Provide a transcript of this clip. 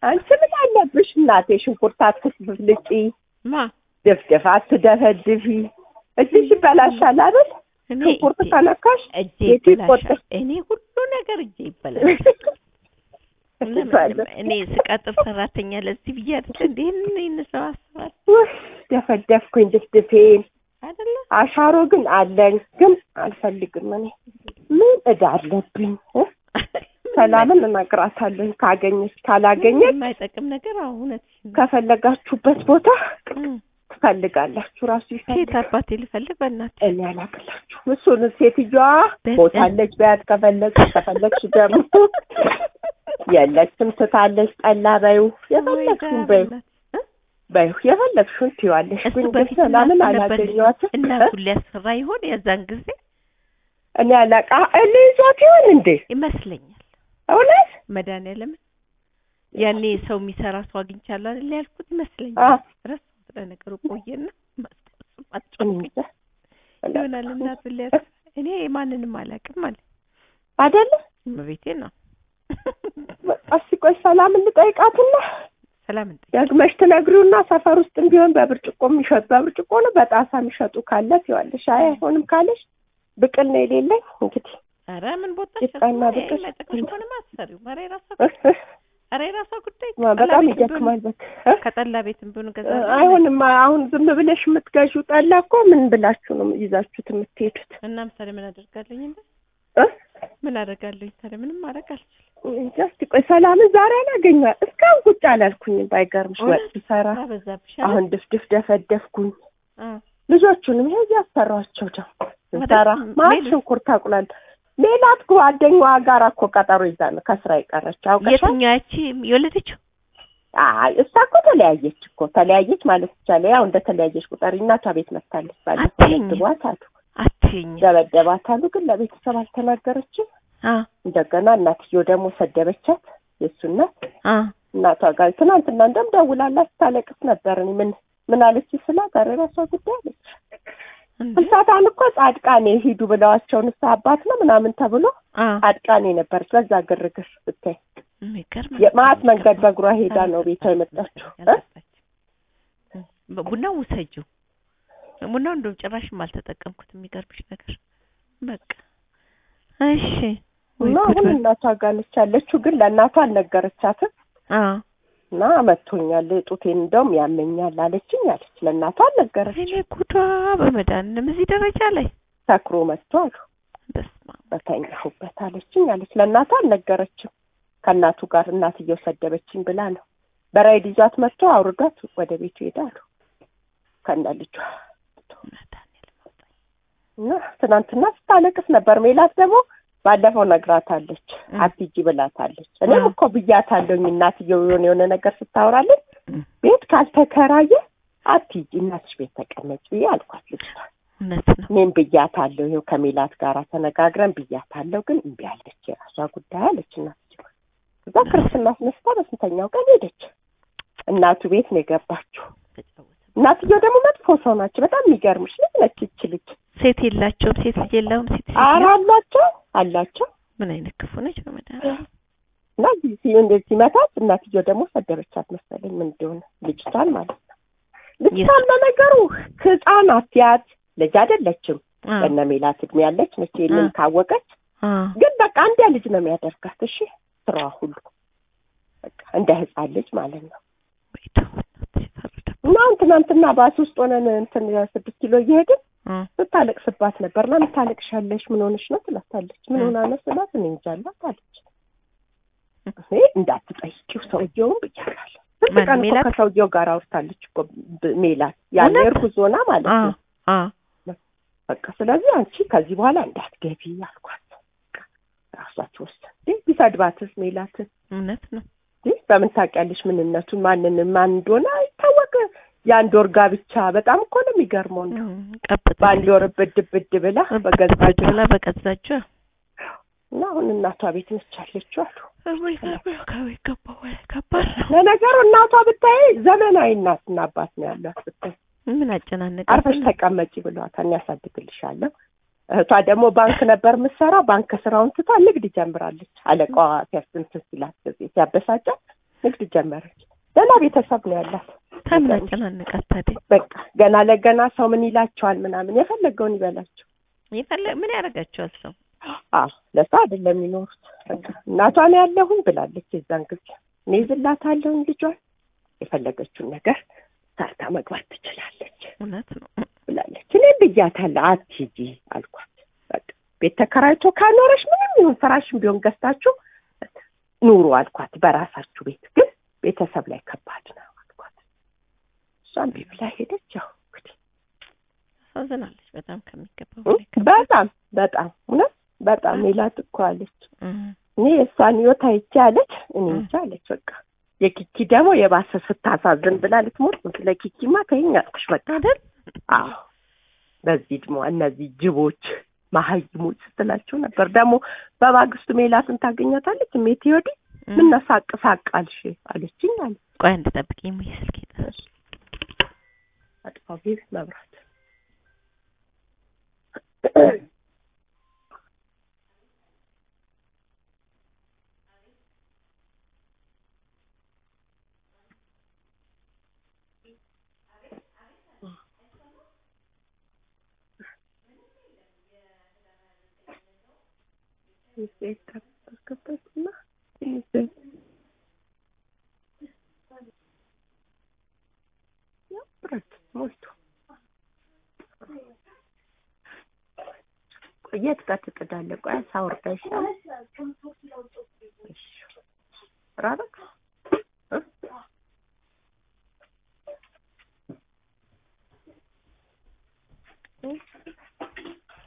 አንቺ ምን አለብሽ እናቴ? ሽንኩርት አትፍልጪ፣ ማ ድፍድፍ አትደፈድፊ። እጅሽ ይበላሻል አይደል? እኔ ሽንኩርት እጄ- ከነካሽ እጄ ቤቱ ይበላሻል። ይቆጠር። እኔ ሁሉ ነገር እጄ ይበላሻል። ለምን እኔ ስቀጥር ሰራተኛ ለዚህ ብዬ አይደለ እንዴ ይህን ይህን ሰው አስባል ውይ፣ ደፈደፍኩኝ ድፍድፌን። አይደለ አሻሮ ግን አለኝ፣ ግን አልፈልግም። እኔ ምን እዳ አለብኝ? እ? ሰላምን እነግራታለሁ። ካገኘች ካላገኘች የማይጠቅም ነገር አዎ እውነት ከፈለጋችሁበት ቦታ ትፈልጋላችሁ። ራሱ ሴት ይፈልጋል። አባቴ ልፈልግ በእናትህ እኔ አላቅላችሁም። እሱን ሴትዮዋ በ- ቦታለች በያት። ከፈለግሽ ከፈለግሽ ደግሞ የለችም ትታለች። ጠላ በዩ የፈለግሽን በዩ በዩ የፈለግሽውን ትይዋለሽ። እሱ ግን በፊት ሰላምን እናቱ ነበር አላገኘኋትም። እናቱን ሊያስፈራ ይሆን የዛን ጊዜ እኔ አላቃ እኔ ይዟት ይሆን እንዴ? ይመስለኛል እውነት መድኃኒዓለምን ያኔ ሰው የሚሰራ ሰው አግኝቻለሁ አይደል ያልኩት አ ይመስለኛል ረሳሁት ለነገሩ ቆየና ማስታወስ እኔ ማስጮህ እንጃ። ይሆናል እናቱን ሊያስፈራ እኔ ማንንም አላውቅም ማለት አይደለ እመቤቴ ነው በቃ እስኪ ቆይ ሰላምን ልጠይቃትና ሰላም እንጠይቅ ደግመሽ ትነግሪውና ሰፈር ውስጥም ቢሆን በብርጭቆ የሚሸጡ በብርጭቆ ነው በጣሳ የሚሸጡ ካለ ትይዋለሽ። አይ አይሆንም ካለሽ ብቅል ነው የሌለኝ እንግዲህ ኧረ ምን ቦታ ጭቃና ብቅል መጠቅሽ ከሆነ አሰሪው ኧረ የራሷ ኧረ የራሷ ጉዳይ በጣም ጠላ ቤትም ቢሆን- ይደክማል። በቃ ከጠላ ቤትም ቢሆን ገዛ አይሆንም። አሁን ዝም ብለሽ የምትገዢው ጠላ እኮ ምን ብላችሁ ነው ይዛችሁት የምትሄዱት? እና ምሳሌ ምን አደርጋለኝ እንደ እ? ምን አደርጋለሁ ታዲያ ምንም ማድረግ አልችልም እንጃ። እስኪ ቆይ ሰላምን ዛሬ አላገኘኋት እስካሁን ቁጭ አላልኩኝም። ባይገርምሽ ወጥ እውነት? ብሰራ ስራ በዛብሽ አሁን ድፍድፍ ደፈደፍኩኝ። አ ልጆቹንም ይሄ ያሰሯቸው ደግሞ ስንሰራ ወደ- ማለት ሜሉ- ሽንኩርት አቁላል ሜላት ጓደኛዋ ጋር እኮ ቀጠሮ ይዛ ነው ከስራ የቀረች አውቀሻል? የትኛው ያቺ የወለደችው አይ እሷ እኮ ተለያየች እኮ ተለያየች ማለት ይቻላል። ያው እንደ ተለያየች ቁጠሪ እናቷ ቤት መታለች። ባለፈው አትይኝ። ደብድቧት አሉ አትይኝ ደበደባት አሉ፣ ግን ለቤተሰብ አልተናገረችም። አ እንደገና እናትዮ ደግሞ ሰደበቻት። የእሱ እናት አ እናቷ ጋር ትናንትና እንደም ደውላላት ስታለቅስ ነበር። እኔ ምን ምን አለች ስላት ኧረ የራሷ ጉዳይ አለች። እንዴ ፍልሰታን እኮ ጻድቃኔ ሂዱ ብለዋቸው ንስሐ አባት ነው ምናምን ተብሎ አ ጻድቃኔ ነበረች። በዛ ግርግር ብታይ የሚገርም የማት መንገድ በእግሯ ሄዳ ነው ቤቷ የመጣችው እ? ቡናው ውሰጂው ቡናው እንደውም ጭራሽም አልተጠቀምኩት የሚገርምሽ ነገር በቃ እሺ ወይ እና ጉድ አሁን በል። እናቷ ጋር ነች ያለችው፣ ግን ለእናቷ አልነገረቻትም። አ እና መቶኛል ጡቴን እንደውም ያመኛል አለችኝ አለች። ለእናቷ አልነገረች። እኔ ጉዷ በመድኃኒዓለም እዚህ ደረጃ ላይ ሰክሮ መጥቶ አሉ በስመ አብ በተኛሁበት አለችኝ አለች። ለእናቷ አልነገረችም። ከእናቱ ጋር እናትየው ሰደበችኝ ብላ ነው በራይድ ይዟት መጥቶ አውርዷት ወደ ቤቱ ሄዳሉ ከነ ልጇ መድኃኒዓለም እና ትናንትና ስታለቅስ ነበር። ሜላት ደግሞ ባለፈው ነግራታለች፣ እ። አትሂጂ ብላታለች። እኔም እ። እኮ ብያታለሁኝ እናትየው የሆነ የሆነ ነገር ስታወራለች እ። ቤት ካልተከራየ አትሂጂ እናትሽ ቤት ተቀመጭ ብዬ አልኳት ልጅቷ። እውነት ነው እኔም ብያታለሁ፣ ይኸው ከሜላት ጋር ተነጋግረን ብያታለሁ፣ ግን እምቢ አለች። የራሷ ጉዳይ አለች እናትየው። እዛ ክርስትና አስነስታ በስንተኛው ቀን ሄደች። እናቱ ቤት ነው የገባችው። ተጫወተ እናትየው ደግሞ መጥፎ ሰው ናቸው። በጣም የሚገርምሽ ልጅ ነች ይች ልጅ። ሴት የላቸውም ሴት ልጅ የለውም ሴት ልጅ ኧረ የለውም። አላቸው አላቸው ምን አይነት ክፉ ነች በመድኃኒዓለም እና ሲ- እንደዚህ ሲመታት እናትየው ደግሞ ሰደበቻት መሰለኝ ምን እንደሆነ ልጅቷን ማለት ነው። ልጅቷን ለነገሩ ህፃን አትያት ልጅ አይደለችም። አ በእነ ሜላት እድሜ ያለች ነች። ይሄንን አ። ካወቀች አ ግን በቃ እንደ ልጅ ነው የሚያደርጋት። እሺ ስራዋ ሁሉ በቃ እንደ ህፃን ልጅ ማለት ነው። ወይ ተው እናትሽ ፈረደ እና አሁን ትናንትና ባስ ውስጥ ሆነን እንትን ስድስት ኪሎ እየሄድን አ ስታለቅስባት ነበር። ለምን ታለቅሻለሽ? ምን ሆነሽ ነው ትላታለች። ምን ሆና ነው ስላት እኔ እንጃ አላት አለች። እኔ እንዳትጠይቂው ሰውየውን ብያለሁ። ስንት ማን ቀን እኮ ሜላት? ከሰውየው ጋር አውርታለች እኮ ብ- ሜላት ያለ እውነት? እርጉዝ ሆና ማለት አ ነው። አ በቃ ስለዚህ አንቺ ከዚህ በኋላ እንዳትገቢ አልኳት። በቃ ራሷ ትወስን። እንዴ ቢሰድባትስ ሜላትን እውነት ነው እንዴ በምን ታውቂያለሽ? ምንነቱን ማንን ማን እንደሆነ አይታወቅ። የአንድ ወር ጋብቻ በጣም እኮ ነው የሚገርመው። እንደው እም፣ ቀብጥ በአንድ ወር ብድ ብድ ብላ በገዛ እጇ ብላ በገዛጇ እና አሁን እናቷ ቤት ነች ያለችው አሉ። ወይ ከቤት ገባሁ ወይ ከባድ ነው ለነገሩ እናቷ ብታይ ዘመናዊ እናትና አባት ነው ያሏት ብታይ ምን አጨናነቀ አርፈሽ ተቀመጪ ብሏታል። ያሳድግልሻለሁ። እህቷ ደግሞ ባንክ ነበር የምትሰራው። ባንክ ስራውን ትታ ንግድ ጀምራለች። አለቃዋ ሲያስንትን ሲላት ጊዜ ሲያበሳጫት ንግድ ጀመረች። ገና ቤተሰብ ነው ያላት። ታምናጨናንቃት ታዲያ በቃ ገና ለገና ሰው ምን ይላቸዋል ምናምን የፈለገውን ይበላቸው። የፈለግ ምን ያደርጋቸዋል ሰው አዎ ለሰው አይደለም የሚኖሩት። በቃ እናቷን ያለሁኝ ብላለች። የዛን ጊዜ እኔ ይዝላታለሁኝ ልጇን የፈለገችውን ነገር ሰርታ መግባት ትችላለች እውነት ነው ብላለች። እኔ ብያታለሁ አትሂጂ አልኳት። በቃ ቤት ተከራይቶ ካኖረሽ ምንም ይሁን ፍራሽም ቢሆን ገዝታችሁ ኑሩ አልኳት። በራሳችሁ ቤት ግን ቤተሰብ ላይ ከባድ ነው አልኳት። እሷም እምቢ ብላ ሄደች። ያው እንግዲህ አሳዝናለች በጣም ከሚገባው እ በላይ ከባድ። በጣም በጣም እውነት በጣም ሜላት እኮ አለች እም፣ እኔ የእሷን ህይወት አይቼ አለች እኔ እ። እንጃ አለች። በቃ የኪኪ ደግሞ የባሰ ስታሳዝን ብላ ልትሞት ነው። ስለ ኪኪማ ተይኝ አልኩሽ በቃ አይደል አዎ በዚህ ድሞ እነዚህ ጅቦች መሀይሞች ስትላቸው ነበር። ደግሞ በማግስቱ ሜላትን ታገኛታለች። ሜቴ ወዲህ እም፣ ምን ሳቅ ሳቅ አልሽ አለችኝ አለ ቆይ አንድ ጠብቂኝ ሙይ ስልክ ይጠራል አጥፋው ቤት መብራት እና ብረት ሞልቶ የት ጋር ትጥዳለህ? ቆይ ሳውርዳ ይሻላል። እሺ ራበክ